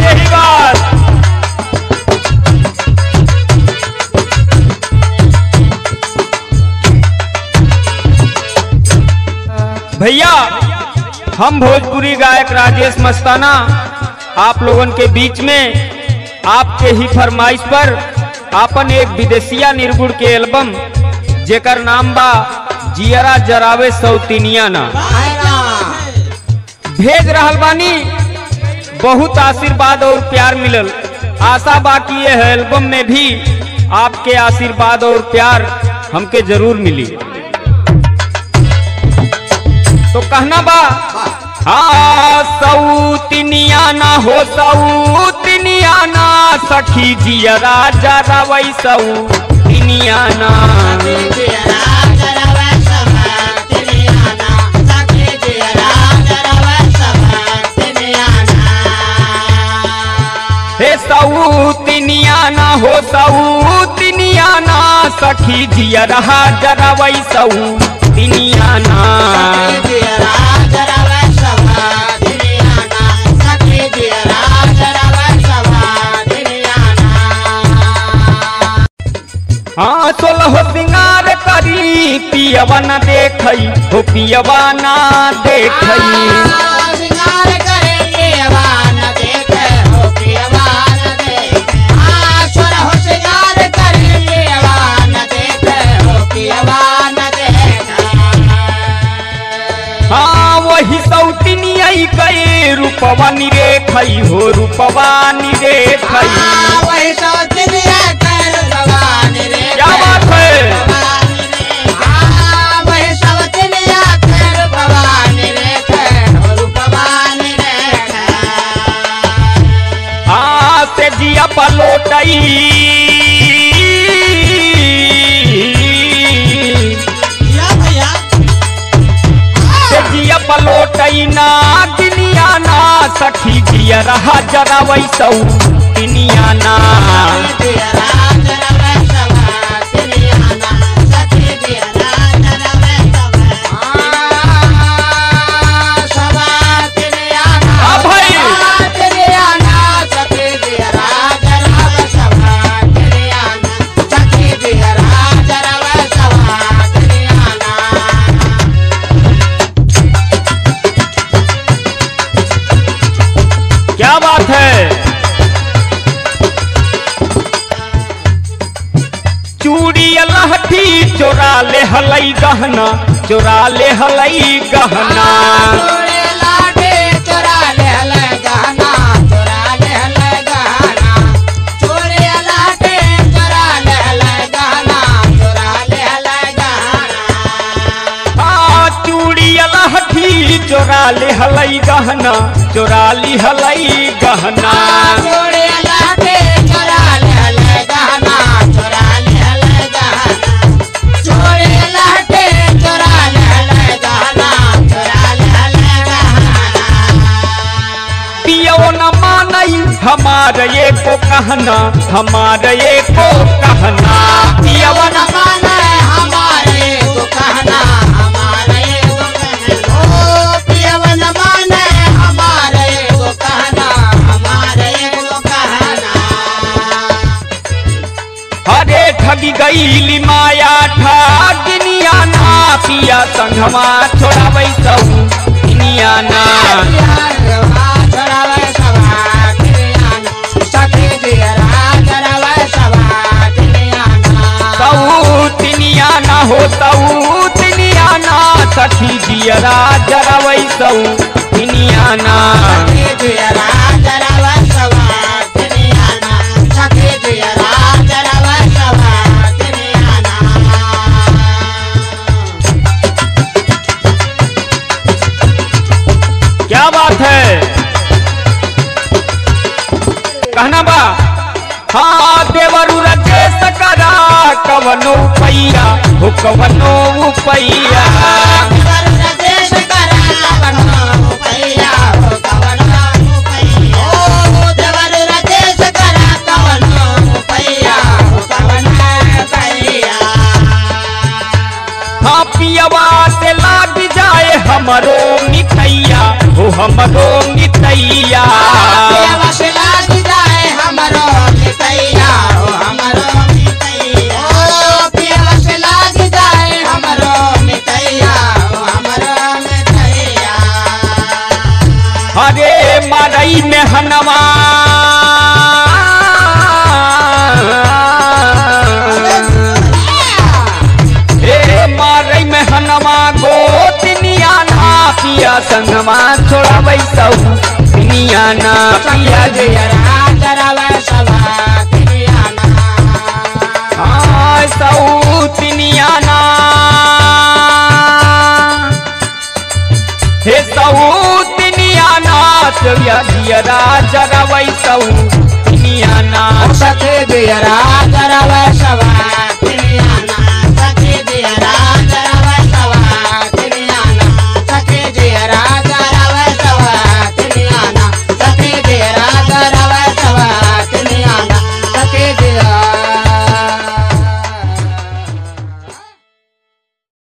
यही बात भैया हम भोजपुरी गायक राजेश मस्ताना आप लोगन के बीच में आपके ही फरमाइश पर आपन एक विदेशिया निर्गुण के एल्बम जेकर नाम बा जियरा जरावे सौतिनिया ना भेज रहल बानी बहुत आशीर्वाद और प्यार मिलल आशा बा कि यह एल्बम में भी आपके आशीर्वाद और प्यार हमके जरूर मिली तो कहना बा हाँ सऊतिनिया ना हो सऊतिनिया ना सखी जियरा जरा वही सऊतिनिया ना हे सऊतिनिया ना हो सऊतिनिया ना सखी जियरा जरा वही सऊतिनिया ना हाँ सोलह सिंगार करी पियवा न देखई हो पियवा ना देखई हाँ वही सौतिनिया गए रूपवा निरेखई हो रूपवा निरेखई क्या बात है हाँ से जिया पलोटई से जिया पलोटई ना दुनिया ना सखी जिया रहा जरा वही सौतिनिया ना हाँ भाई क्या बात है चूड़ी लहठी चोरा ले हलई गहना चोरा ले हलई गहना हाँ चूड़ी लहठी चोरा ले हलई गहना चोरा ली हलई गहना पियो न मानई हमार ये को कहना हमार ये को कहना पियो न हरे ठगी गईली माया ठगिनिया ना पिया संघमा छोड़ा बैसऊ दुनिया ना सऊतिनिया ना हो सऊतिनिया ना सखी जियरा जरा बैसऊ दुनिया ना क्या बात है कहना बा हाँ देवरु रजेश करा कवनो पैया हो कवनो पैया हाँ पियवा से लाग जाए हमरो मिठैया हो हमरो मिठैया Yeah. संगवा छोड़ाबै सौ दुनिया ना पिया गे हाँ, सौतिनिया ना हे सौतिनिया ना चविया दियरा जगावै सौतिनिया ना सखे दियरा जरा वैसवा